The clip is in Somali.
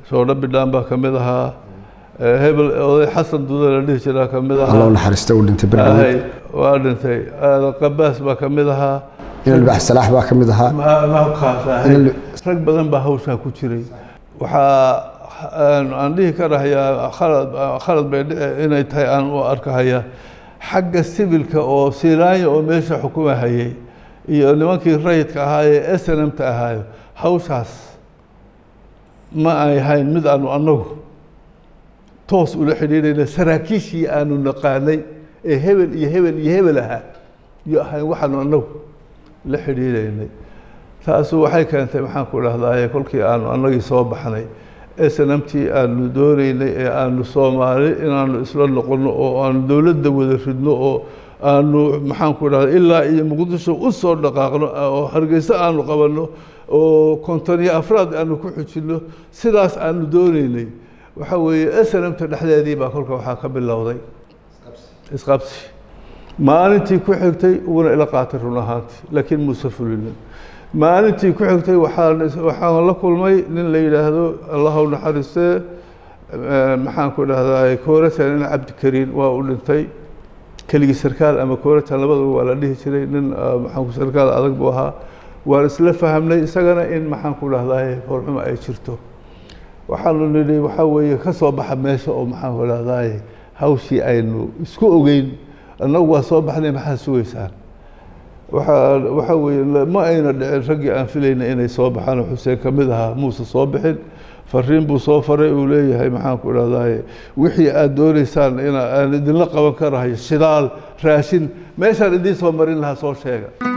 soodha bidhaan baa ka mid ahaa hebel oday xasan duda la dhihi jiraa ka mid alla ahaa u naxariista uu dhintay Ahay, berdhaweyd waa dhintay aadan qabaas baa ka mid ahaa inal bax salaax baa ka mid ahaa Ma- maalkaas ahay. Inal- rag badan baa hawshaa ku jiray waxaa aan aan dhihi karahayaa khalad khalad bay dhici inay tahay aan u arkahaya xagga sibilka oo silaanya oo meesha xukuma hayay iyo nimankii rayidka ahaa ee snmta ahaayo hawshaas ma ay hayn mid aanu annagu toos ula xidhiidhayna saraakiishii aanu naqaanay ee hebel iyo hebel iyo hebel ahaa iyo ahayn waxaanu annagu la xidhiidhaynay taasu waxay keentay maxaan ku dhahdaye kolkii aanu annagii soo baxnay snmtii aanu doonaynay ee aanu soomaali inaanu isla noqono oo aanu dowladda wada ridno oo aanu maxaan ku dhahda ilaa iyo muqdisho u soo dhaqaaqno oo hargeysa aanu qabanno oo kontoniyo afraad aanu ku xujinno sidaas aanu doonaynay waxa weeye snmta dhexdeedii baa kolka waxaa ka bilowday isqabsi maalintii ku xigtay uguna ila qaatay run ahaantii laakiin muuse fulinin maalintii ku xigtay waxaan waxaan la kulmay nin la yidhaahdo allah u naxariistee eh, maxaan ku dhahdaa kooratan nin cabdikariin waa u dhintay keligii sarkaal ama kooratan labadaba waa la dhihi jiray nin ah, maxaan ku sarkaal adag buu ahaa waan isla fahamnay isagana in maxaan ku dhahdaa foolxuma ay jirto waxaanu nidhi waxaa weeye ka soo baxa meesha oo maxaan ku dhahdaa hawshii aynu isku ogeyn annagu waa soo baxnay maxaa sugaysaan waxaa waxaa weeye la- ma ayna dhicin raggii aan filayna inay soo baxaan oo xuseen ka mid ahaa muuse soo bixin fariin buu soo faray uu leeyahay maxaan ku dhahdaye wixii aad doonaysaan ina aan idinla qaban karahayo shidaal raashin meeshaan idiin soo marin lahaa soo sheega